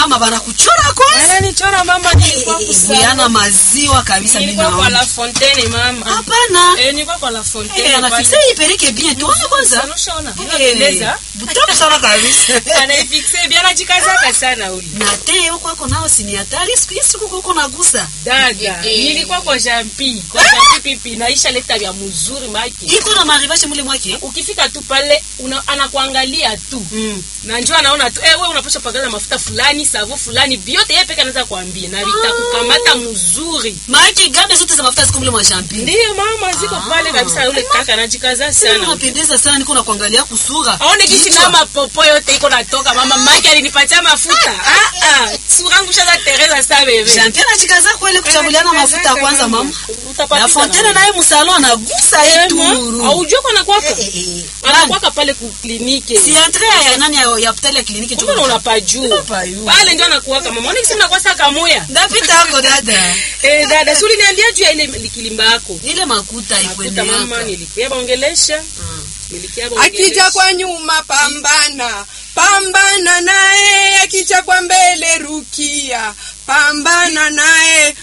mama banakuchora kwanza Ananichora mama nilikuwa Buyana kusana. maziwa kabisa mimi Nilikuwa kwa naona La Fontaine mama. hapana Eh, nilikuwa kwa La Fontaine. Eh, anafixe ipeleke bien tuone kwanza Unashaona? Eh, Inapendeza. butamu sana kabisa Anaifixe bien anajikazaka sana ule. na te huko ako nao sini hatari siku hizi huko uko nagusa Dada, nilikuwa kwa Jampi, kwa Jampi pipi naisha leta vya mzuri maki. iko na marivage mule mwake Ukifika tu pale una, anakuangalia tu. mm. Na njoo anaona tu eh, wewe unapaswa pakaza mafuta fulani, savo fulani, vyote yeye peke anaweza kuambia na vitakukamata mzuri. maake gambe zote za mafuta ziko mule mwa champi Ndiyo mama ziko Ah. pale kabisa yule kaka anajikaza sana. unapendeza sana niko na kuangalia kusura aone kisi Kichwa. na mapopo yote iko natoka mama maki alinipatia mafuta ah, ah. sura yangu shaza tereza sa bebe Champion anajikaza kweli kuchaguliana mafuta ya kwanza mama Utapata na Fontaine naye msalon anagusa ituru aujua kwa nakwaka Eh, eh, eh. anakwaka pale ku kliniki si entre ya nani ya ya hospitali ya kliniki tu kumbe unapajua Unapajua. pale ndio anakuwaka mama ona kisi mnakwasa kamoya ndapita hapo dada eh dada suli niambia juu ya ile likilimba yako ile makuta kuta ikwende mama nilikuya baongelesha nilikia baongelesha akija kwa nyuma pambana pambana naye akija kwa mbele rukia pambana naye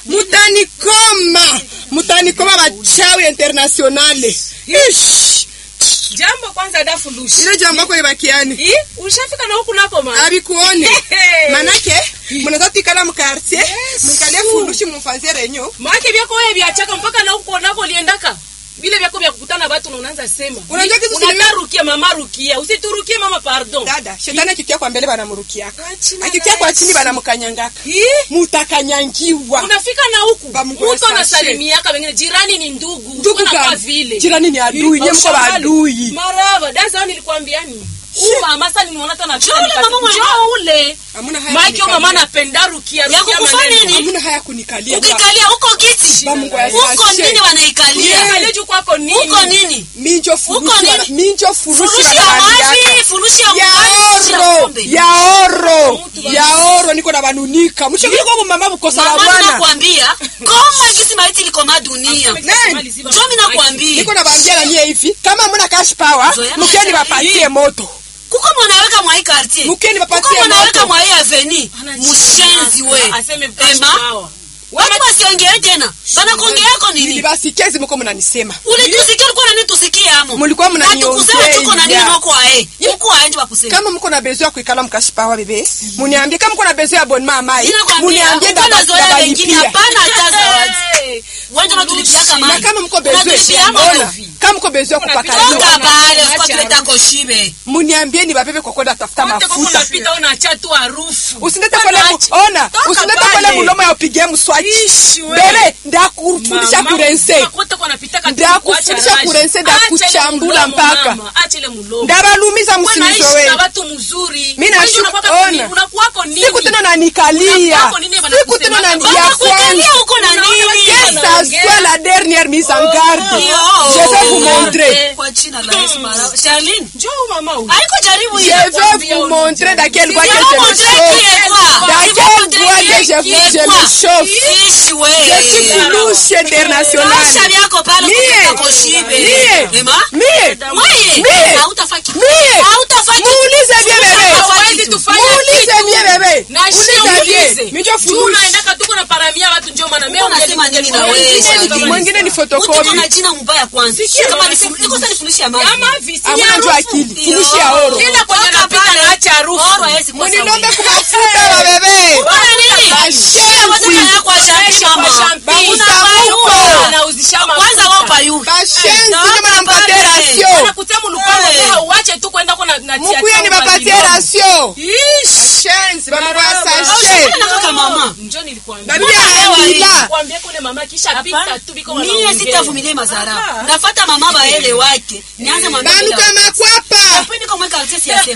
mutanikoma mutanikoma bachawi internationale Ish! jambo kwanza dafu lushi ile jambo ako ibakiani Ih, ushafika na huku nako mama abikuone manake munaweza tikala mukartier mwikalie fundushi mumfanzie renyo maake vyako wewe vyachaka mpaka na huko nako liendaka vile vyako vya kukutana watu na unaanza sema Unajua kitu sinime- unatarukia mama rukia usiturukie mama pardon dada shetani akikia kwa mbele banamurukiaka Achina akikia kwa rahisi. chini banamukanyangaka Ih, mutakanyangiwa unafika na huku Bamgwe mtu sashe. anasalimiaka wengine jirani ni ndugu ndugu Unakuwa gani vile jirani ni adui nye mko Ushamali. badui maraba daza nilikwambiani Huyu mama sasa nimeona tena Njoo ule mama mwenye- njoo ule Hamuna haya maiki kunikalia. mama anapenda rukia Ya rukia kukufanya maneno. nini? hamuna haya kunikalia ukikalia huko kiti Bamungu ya huko sashe. nini wanaikalia Ukiangalia juu kwako nini huko nini minjo furushi Huko bana- nini? minjo furushi furushi ya banabaliaka. maji furushi ya ya mkali, furushi ya oro pombe. ya oro ya oro niko na banunika mshikiko mumama bukosa la Mama bwana nakwambia koma gisi maiti liko ma dunia Nani? Njoo mimi nakwambia niko na bambia na nyie hivi kama muna cash power Zoea. mkeni bapatie moto kuko mwanaweka mwa hii quartier mkeni kuko bapatie mwanaweka moto mwa hii avenue mushenzi we aseme mkashi Ema hawa. watu wasiongee tena banakongeako nini nilibasikezi mko mnanisema ulitusikia ulikuwa nani tusikie amo Mulikuwa mnaniongea Hatukusema tuko na nini ya. noko ae huko ae ndio bakusema kama mko na bezo ya kuikala mkashi power bebe muniambie kama mko na bezo ya bonma amai Ninakwambia, muniambie uko na zoea wengine dabalipia hapana hata zawadi Hey. wanja natulipiaka na mali kama mko bezo Unatulipiaka ona mavi. kama mko bezo ya Unapita kupakaliwa toka pale Acha usikwa tuleta koshibe muniambie ni babebe kwa kwenda tafuta Wote kama mafuta unapita unaacha tu harufu. usilete kole mu- Wanaacha. ona Toka usilete pale. kole mulomo ya upigie mswaki Ishi we. bere ndakufundisha Mama, kurense mama, kote kwa napita kati Ndakufundisha kuacha raji. kurense, Acha ile ndakuchambula mulomo, mpaka. mama, acha ile mulomo. ndabalumiza Wewe naishi msimizowe na watu mzuri. Mimi Wewe nashu- unakuwako nini? ona. Unakuwako nini? siku tena nanikalia Unakuwako nini bana siku tena kusema? nani Bana ya Wanakuikalia kwanza huko na Unaona nini watu que wana- ça wanaongea. soit la dernière mise en garde Yo. je vais vous montrer Eh. kwa china la Yesu mara Charlene Njoo mama huyu. haiko jaribu je hiyo vais vous montrer dans quel bois que Sio je me montrer chauffe qui est quoi. dans Sio quel montrer bois qui que est je, qui est je me quoi. chauffe Ishi we. je suis flouche Tosha internationale vyako pale Mie. kutoka koshibe. Mie. Ema? mie Mwaye. Mie. Hautafaki. mie Hautafaki. muulize bien bebe Hawezi tufanye muulize kitu. bien bebe Na shio ulize ulize. bien mijo Juu flouche unaendaka tuko na paramia watu njoo maana mimi Unasema nini na wewe, Mwingine ni- Charlene? mwingine ni Mtu photocopy kuna jina mbaya kwanza. Kama ni fulu- iko sasa ni fulishi ya maji. Kama visi Hamuna ya jua harufu. akili fulishi ya oro Kila kwenye Toka napita pale. naacha harufu. Oro hawezi kuwa sawa. muninombe kumafuta ba bebe Bwana nini? Bashenzi. Shia wataka ya kwa shamba shamba. Bamusamuko. Anauzisha mafuta. Kwanza wao payu. bashenzi Toka ndio mnampatia pale. rasio Anakutia mulupango Hey. hey. uache tu kwenda kwa na na mukuye ni bapatie rasio Ish. bashenzi bamugwa Barabara. sashe Bwana kaka mama. Njoo nilikwambia. babi Mbona leo hii? anaandika Kwambia kule mama kisha pita tu biko Mimi wanaongea. sitavumilia madhara. Ah. Ndafuata mama baele wake. Nianze mwambie. banuka makwapa Hapendi kama kaltesi ya